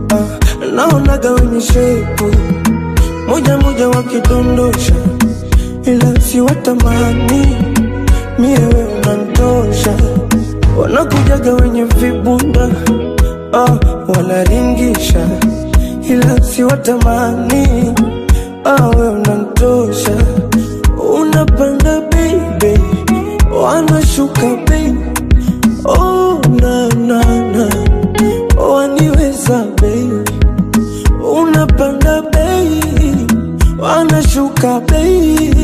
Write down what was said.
ah, naonaga wenye shepu moja moja wakidondosha, ila si watamani mie we unantosha, wanakujaga wenye vibunda ah, wanaringisha, ila si watamani ah, we unantosha, unapanda baby, wanashuka baby, oh na na na, waniweza baby, unapanda baby, wanashuka baby